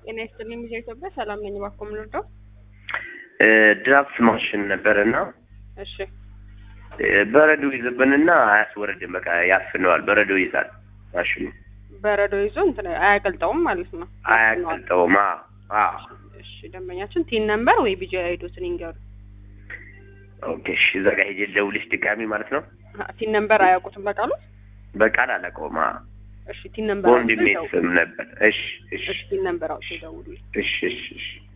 ጤና ይስጥልኝ ጊዜ ኢትዮጵያ ሰላም ነኝ። እባክዎ ምን ልርዳው? ድራፍት ማሽን ነበረና እሺ በረዶ ይዝብንና አያስወርድም። በቃ ያፍነዋል። በረዶ ይዛል ማሽኑ በረዶ ይዞ እንትን አያቀልጠውም ማለት ነው። አያቀልጠውም። አዎ አዎ። እሺ ደንበኛችን ቲን ነምበር ወይ ቢጂ አይዶትን ይንገሩ። ኦኬ እሺ። እዛ ጋር ሄጄ ልደውልሽ ድጋሚ ማለት ነው። አ፣ ቲን ነምበር አያውቁትም በቃሉ? በቃል አላውቀውም። አዎ እሺ ቲን ነምበር በወንድሜ አውጥተው ስም ነበር። እሺ እሺ እሺ ቲን ነምበር አውጥተው ይደውሉልኝ። እሺ እሺ እሺ